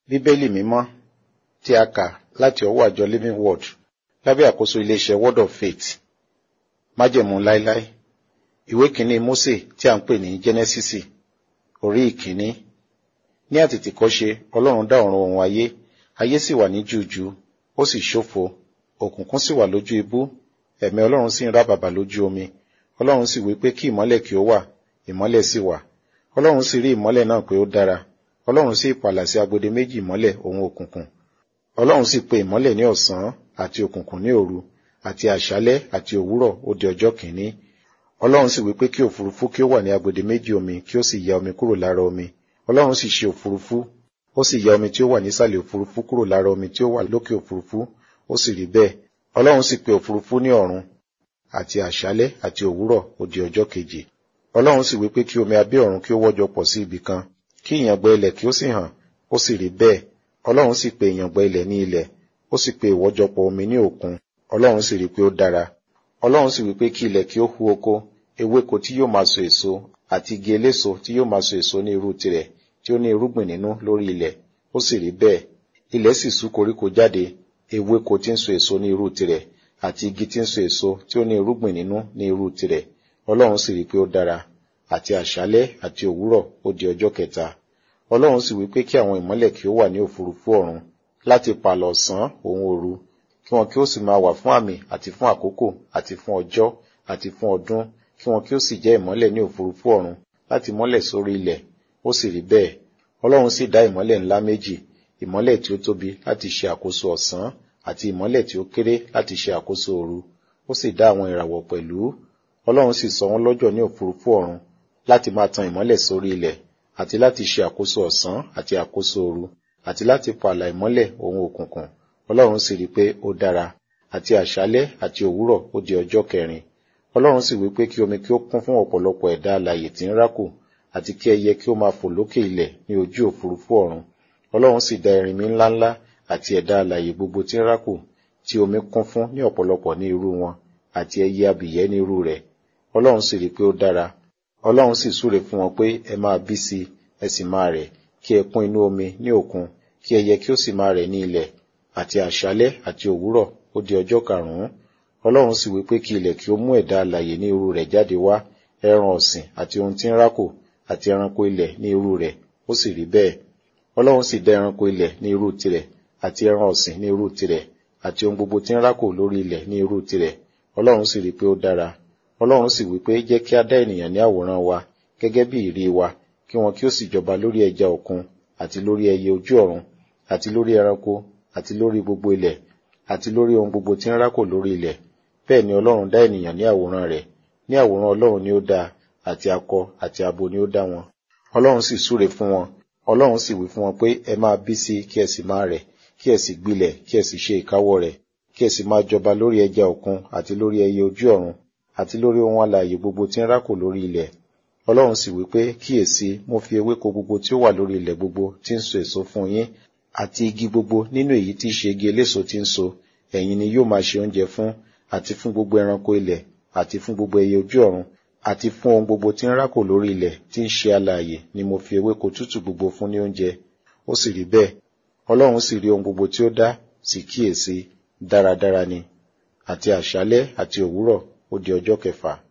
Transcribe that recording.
Bíbélì mímọ́ tí a kà láti ọwọ́ àjọ Living Word lábẹ́ àkóso iléeṣẹ́ Word of Faith. Májẹ̀mú láíláí. Ìwé kìíní Mósè tí a ń pè ní Jẹ́nẹ́sísì. Orí ìkíní. Ní àtètèkọ́ṣe Ọlọ́run dá ọ̀run òun ayé, ayé sì wà ní júùjú, ó sì ṣófo, òkùnkùn sì wà lójú ibú, ẹ̀mí Ọlọ́run sì ń rábàbà lójú omi. Ọlọ́run sì wí pé kí ìmọ́lẹ̀ kí ó wà, ìmọ́lẹ̀ sì wà. Ọlọ́run sì rí ìmọ́lẹ̀ náà pé ó dára. Ọlọ́run sì pààlà sí agbede méjì ìmọ́lẹ̀ òun òkùnkùn. Ọlọ́run sì pe ìmọ́lẹ̀ ní ọ̀sán àti òkùnkùn ní òru àti àṣálẹ́ àti òwúrọ̀ ó di ọjọ́ kìíní. Ọlọ́run sì wí pé kí òfurufú kí ó wà ní agbede méjì omi kí ó sì ya omi kúrò lára omi. Ọlọ́run sì ṣe òfurufú, ó sì ya omi tí ó wà nísàlẹ̀ òfurufú kúrò lára omi tí ó wà lókè òfurufú, ó sì rí bẹ́ẹ̀. Ọlọ́run sì pe òfurufú ní ọ̀run àti àṣálẹ́ àti òwúrọ̀ ó di ọjọ́ kejì. Ọlọ́run sì wí pé kí omi abẹ́ ọ̀run kí ó wọ́jọ pọ̀ sí ibì kan, kí ìyàngbẹ ilẹ̀ kí ó sì hàn, ó sì rí bẹ́ẹ̀. Ọlọ́run sì pe ìyàngbẹ ilẹ̀ ní ilẹ̀, ó sì pe ìwọ́jọpọ̀ omi ní òkun. Ọlọ́run sì rí pé ó dára. Ọlọ́run sì wí pé kí ilẹ̀ kí ó hu oko, ewéko tí yóò máa so èso, àti igi eléso tí yóò máa so èso ní irú tirẹ̀, tí ó ní irúgbìn nínú lórí ilẹ̀. Ó sì rí bẹ́ẹ̀. Ilẹ̀ sì sú koríko jáde, ewéko tí ń so èso ní irú tirẹ̀, àti igi tí ń so èso tí ó ní irúgbìn nínú ní irú tirẹ̀. Ọlọ́run sì rí pé ó dára. Àti àṣálẹ́ àti òwúrọ̀ ó di ọjọ́ kẹta. Ọlọ́run sì wí pé kí àwọn ìmọ́lẹ̀ kí ó wà ní òfurufú ọ̀run láti pààlọ̀ ọ̀sán òun òru, kí wọn kí ó sì máa wà fún àmì àti fún àkókò àti fún ọjọ́ àti fún ọdún, kí wọn kí ó sì jẹ́ ìmọ́lẹ̀ ní òfurufú ọ̀run láti mọ́lẹ̀ sórí ilẹ̀. Ó sì rí bẹ́ẹ̀. Ọlọ́run sì dá ìmọ́lẹ̀ ńlá méjì, ìmọ́lẹ̀ tí ó tóbi láti ṣe àkóso ọ̀sán àti ìmọ́lẹ̀ tí ó kéré láti ṣe àkóso òru. Ó sì dá àwọn ìràwọ̀ pẹ̀lú. Ọlọ́run sì sọ wọ́n lọ́jọ̀ ní òfurufú ọ̀run láti máa tan ìmọ́lẹ̀ sórí ilẹ̀ àti láti ṣe àkóso ọ̀sán àti àkóso òru àti láti pààlà ìmọ́lẹ̀ òun òkùnkùn. Ọlọ́run sì rí pé ó dára. Àti àṣálẹ́ àti òwúrọ̀ ó di ọjọ́ kẹrin. Ọlọ́run sì wí pé kí omi kí ó kún fún ọ̀pọ̀lọpọ̀ ẹ̀dá alààyè tí ń rákò àti kí ẹyẹ kí ó máa fò lókè ilẹ̀ ní ojú òfurufú ọ̀run. Ọlọ́run sì dá erinmi ńláńlá àti ẹ̀dá alààyè gbogbo tí ń rákò tí omi kún fún ní ọ̀pọ̀lọpọ̀ ní irú wọn àti ẹyẹ abìyẹ́ ní irú rẹ̀. Ọlọ́run sì rí pé ó dára. Ọlọ́run sì súre fún wọn pé ẹ máa bí sí ẹ sì máa rẹ̀ kí ẹ kún inú omi ní òkun kí ẹyẹ kí ó sì máa rẹ̀ ní ilẹ̀ àti àṣálẹ́ àti òwúrọ̀ ó di ọjọ́ karùn-ún. Ọlọ́run sì wí pé kí ilẹ̀ kí ó mú ẹ̀dá alààyè ní irú rẹ̀ jáde wá ẹran ọ̀sìn àti ohun tí ń rákò àti ẹranko ilẹ̀ ní irú rẹ̀ ó sì rí bẹ́ẹ̀. Ọlọ́run sì dá ẹranko ilẹ̀ ní irú tirẹ̀ àti ẹran ọ̀sìn ní irú tirẹ̀ àti ohun gbogbo tí ń rákò lórí ilẹ̀ ní irú tirẹ̀. Ọlọ́run sì rí pé ó dára. Ọlọ́run sì wí pé jẹ́ kí á dá ènìyàn ní àwòrán wa gẹ́gẹ́ bí ìrí wa kí wọn kí ó sì jọba lórí ẹja òkun àti lórí ẹyẹ ojú ọ̀run àti lórí ẹranko àti lórí gbogbo ilẹ̀ àti lórí ohun gbogbo tí ń rákò lórí ilẹ̀. Bẹ́ẹ̀ ni Ọlọ́run dá ènìyàn ní àwòrán rẹ̀. Ní àwòrán Ọlọ́run ni ó dá àti akọ àti abo ni ó dá wọn. Ọlọ́run sì súre fún wọn. Ọlọ́run sì wí fún wọn pé ẹ máa bí sí kí ẹ sì máa rẹ̀ kí ẹ sì gbilẹ̀ kí ẹ sì ṣe ìkáwọ́ rẹ̀ kí ẹ sì máa jọba lórí ẹja òkun àti lórí ẹyẹ ojú ọ̀run àti lórí ohun alààyè gbogbo tí ń rákò lórí ilẹ̀. Ọlọ́run sì wí pé kíyèsí mo fi ewéko gbogbo tí ó wà lórí ilẹ̀ gbogbo tí ń so èso fún yín àti igi gbogbo nínú èyí tí í ṣe igi eléso tí ń so ẹ̀yin ni yóò máa ṣe oúnjẹ fún àti fún gbogbo ẹranko ilẹ̀ àti fún gbogbo ẹyẹ ojú ọ̀run àti fún ohun gbogbo tí ń rákò lórí ilẹ̀ tí ń ṣe alààyè ni mo fi ewéko tútù gbogbo fún ní oúnjẹ. Ó sì rí bẹ́ẹ̀. Ọlọ́run sì rí ohun gbogbo tí ó dá sì kíyèsí dáradára ni. Àti àṣálẹ́ àti òwúrọ̀ ó di ọjọ́ kẹfà.